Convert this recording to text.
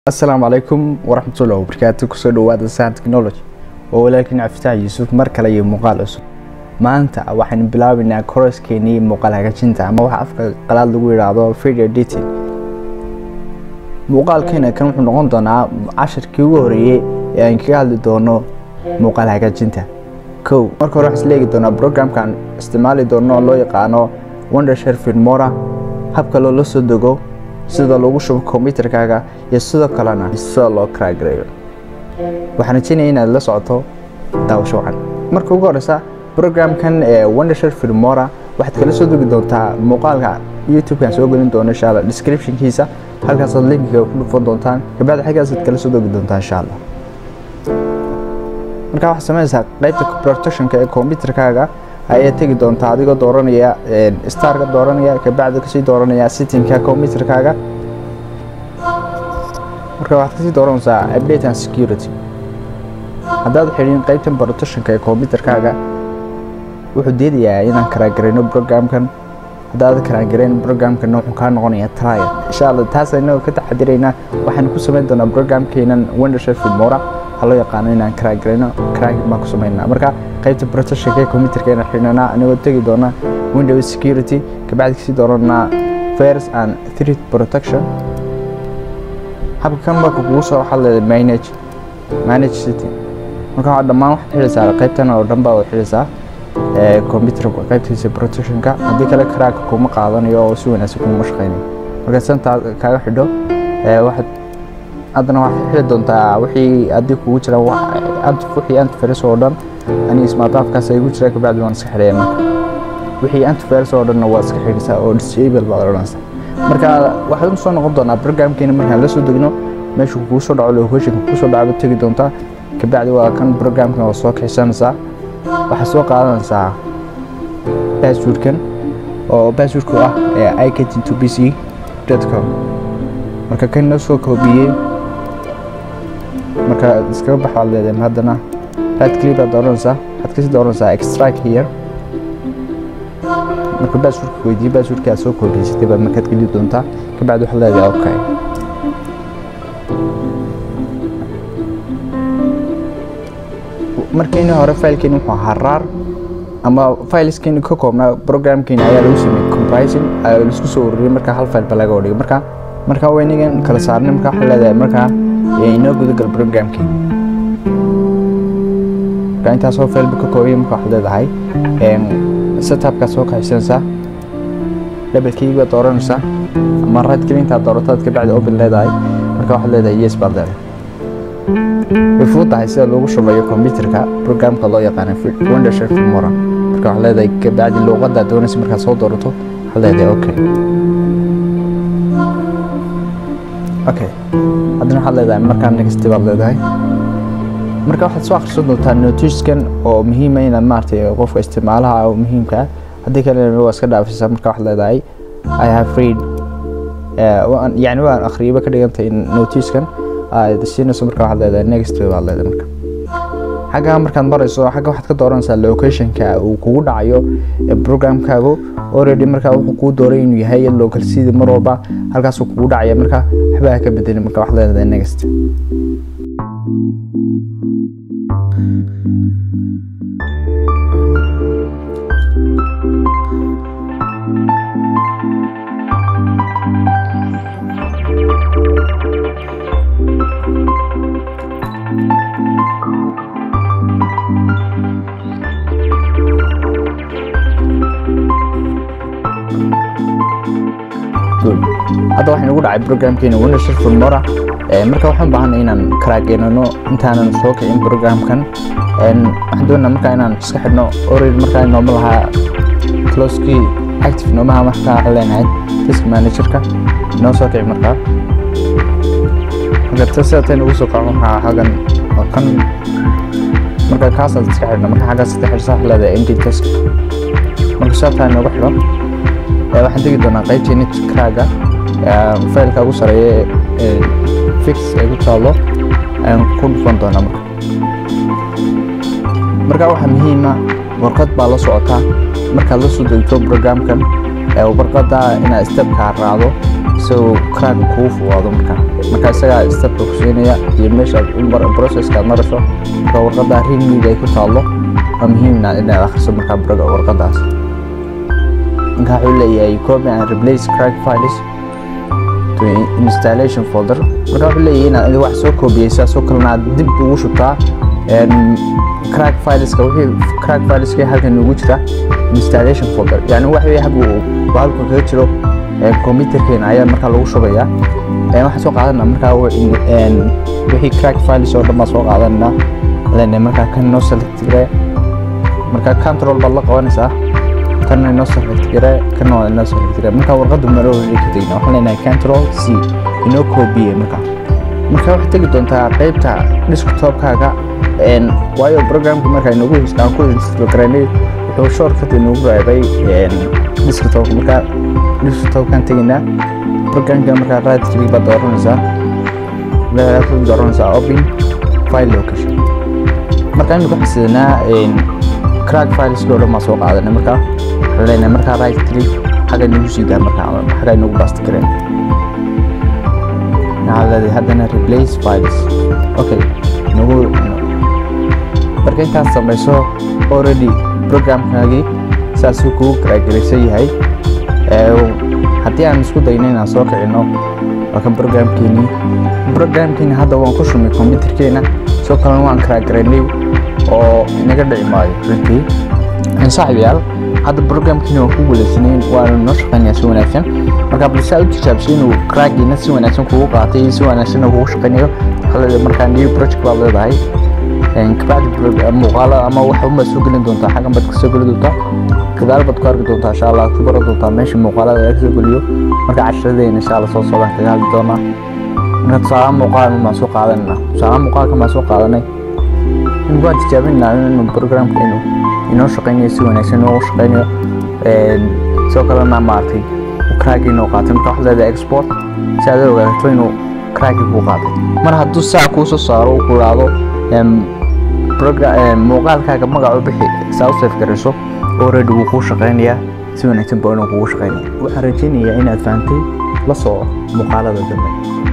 asalaamu calaykum waraxmatullahi wabarakaatu kusoo dhawaada sahan technology oo walaalkiin cabdifitaax yuusuf mar kale iyo muuqaal cusub maanta waxaynu bilaabaynaa koroskeennii muuqaal hagaajinta ama waxa afka qalaad lagu yidhaahdo video editing muuqaalkeena kan wuxuu noqon doonaa casharkii ugu horeeyey ee aan kaga hadli doono muuqaal hagaajinta kow marka hore waxaan isleegi doonaa programkan isticmaali doono oo loo yaqaano wondershare filmora habka loola soo dego sida loogu shubo kombyutarkaaga iyo sidoo kalena sida loo karaagareeyo waxaan rajeynaya inaad la socoto daawasho wacan marka ugu horeysa programkan ee wondershare filmora waxaad kala soo dogi doontaa muuqaalka youtubekan soo gelin doono insha alla descriptionkiisa halkaasaad linkiga ku dhufan doontaan kabacdi xaggaasaad kala soo dogi doontaa insha allah markaa waxaad sameynaysaa qaybta protectionka ee kombyutarkaaga ayaa tegi doontaa adigoo dooranaya starka dooranaya kabacdi kasii dooranaya sittingka computerkaaga marka waxaad kasii dooranaysaa update and security haddaad xidhin qaybtan protectionka ee computerkaaga wuxuu diidayaa inaan karaagarayno programkan haddaad karaagarayn programkana wuxuu kaa noqonayaa trial insha allah taas inagoo ka taxadiraynaa waxaan ku samayn doonaa programkeenan wondershare filmora waxaa loo yaqaano inaan karaagarayno karaagin baan ku samaynaa marka qaybta protectionka ee computerka inaan xidhnanaa anigoo tegi doona windows security kabacdi kasii dooranaa virus and threat protection habka kan marka kugu soo waxaad leedahay manage manage city marka waxaa dhammaan waxaad xidhaysaa qaybtan oo dhan baa waad xidhaysaa computerka qaybtiisa protectionka haddii kale karaaga kuma qaadanayo oo si wanaagsan kuma shaqaynayo marka santaa kaaga xidho waxaad haddana waxaad xidhi doontaa wixii haddii kugu jira wixii antivirus oo dhan aniga smartafkaas ay gu jiraan kabacdi waan iska xidhaya marka wixii antivirus oo dhanna waa iska xidhisaa oo disable baad odhanaysaa marka waxaad u soo noqon doonaa programkeena markaan la soo degno meeshu kugu soo dhaco locationka kugu soo dhaco tegi doontaa kabacdi waa kan programkan waa soo kixisanaysaa waxaad soo qaadanaysaa passwordkan oo passwordku ah ee icatin to b c com marka kan noo soo koobiyey marka iskaga baxaad leedahay haddana right click baad dooranaysaa waxaad kasii dooranaysaa extract here marka passwordka weydiiye passwordka aad soo koobiyeysatay baad markaad geli doontaa kabacdi waxaad leedahay okay markiina hore failkeeni wuxuu ahaa rar ama fileskeeni ka koobnaa programkeeni ayaa lagu sameeyey comprising ayaa laisku soo ururiyey marka hal file ba laga dhigay marka marka waynigan kala saarnay marka waxaad leedahay markaa inoo gudagal programkeeni marka intaasoo failba ka koobaya marka waxaad leedahay setupkaad soo kaxisanaysaa double key baad dooranaysaa ama right click intaad doorataad kabacdi open leedahay marka waxaad leedahay yes baad leedahay way fududahay sida loogu shubayo computerka programka loo yaqaano wondershare filmora marka waxaad leedahay kabacdi luuqadda doonaysa markaad soo doorato waxaad leedahay okay okay haddana waxaad leedahay markaa next baad leedahay marka waxaad soo akhrisan doontaa noticekan oo muhiima inaad maaragtay qofka isticmaalaha oo muhiimka ah haddii kalena waa iska dhaafaysaa marka waxaad leedahay i have read yani waan akhriyaba ka dhigantay noticekan aad siinayso marka waxaad leedahay next baad leedahay marka xagga markaad marayso xagga waxaad ka dooranaysaa locationka uu kugu dhacayo programkaagu already marka wuxuu kuu dooray inuu yahay local city mar walba halkaasuu kugu dhacaya marka waxbaa ka bedelin marka waxaad leedahay next hadda waxaan ugu dhacay programkeena wondershare filmora marka waxaan baahanay inaan karaageynano intaanan soo kicin programkan waxaan doonaa markaa inaan iska xidhno already markaa nooma lahaa closekii active noomaha markaa waxaan leenahay task managerka inoo soo kici markaa marka sida tan ugu soo kaco waxaa hagan oo kan marka kaasaad iska xidhna marka xaggaas iska xidhsa waxaa leedahay md task marka sidaa taa inoogu xidho waxaan tegi doonaa qaybtii net craaga failka ugu sareeya fix ay ku taalo ayaan ku dhufan doonaa marka marka waxaa muhiima warqad baa la socotaa markaad la soo degto programkan warqada inaad stepkaa raacdo isagoo crack kugu fuwaado markaa marka isagaa stepka ku siinaya iyo meeshaad processkaad marayso marka warqadda rinmiga ay ku taallo waa muhiimna inaad akhriso markaa warqaddaas marka wuxuu leeyahay copy and replace crack files to installation folder marka wuxuu leeyahay inaad wax soo koobiyeysaa soo kalena aad dib ugu shubtaa crack fileska wixii crack fileska halkan ugu jira installation folder yani wax wixii halku halku kaga jiro computerkeena ayaa markaa lagu shubayaa waxaan soo qaadanaa markaa wixii crack files oo dhan baa soo qaadanaa lene markaa kan noo select gare markaa control baad la qabanaysaa kana inoo select gare kana waa inoo select gare markaa warqadda maro ka tegna waxaan leenahay control c inoo koobiye markaa markaa waxaad tegi doontaa qeybta desktopkaaga waayo programka markaa inagu aan ku install garaynay wuxuu shortcut inagu reebay desktopka markaa desktopkan tegaynaa programka markaa right click baad dooranaysaa waxaad dooranaysaa open file location markaa imika waxaan sidanaa crack fileski oo dhan baan soo qaadanay markaa waxaan leenahay markaa right click xagga inagu sii daa markaa xagga inagu basti kareen waxaa leedahay haddana replace files okay nagu marka intaad samayso already programkaagii saasuu kugu karaagaraysan yahay haddii aan isku dayno inaan soo kicino waa kan programkeenii programkeeni hadda waan ku shumay computerkeena soo kalena waan karaagaraynay oo inaga dhici maayo runtii saaxiibayaal hadda programkeeni waan ku guulaysanay waana noo shaqeynayaa si wanaagsan marka balse aad u tijaabisay inuu craagiina si wanaagsan kugu qaatay si wanaagsanna kugu shaqeynayo waxaa markaa new project baad leedahay kabacdi muuqaalo ama wax unbaad soo gelin doontaa xaggan baad kasoo geli doontaa gadaal baad ku arki doontaa insha allah ku baran doontaa meesha muuqaalada laga soo geliyo marka casharadeena insha allah soo socdaan kaga hadli doonaa marka tusaalaha muuqaalkan baan soo qaadanayna tusaalaha muuqaalkan baan soo qaadanay waan tijaabinaa inuu programka inuu inoo shaqeynayo si wanaagsan inoo shaqeynayo sidoo kalena maaragtay craagi inuu qaatay marka waxaad leedahay export si aad ogaato inuu craagi kuu qaatay mar hadduu saa kuu soo saaro uu ku idhaahdo muuqaalkaaga magacu bixi saa u safe garayso already wuu kuu shaqeynayaa si wanaagsan baa inuu kugu shaqeynaya waxaan rajeynayaa inaad fahantay la soo muuqaalada dambe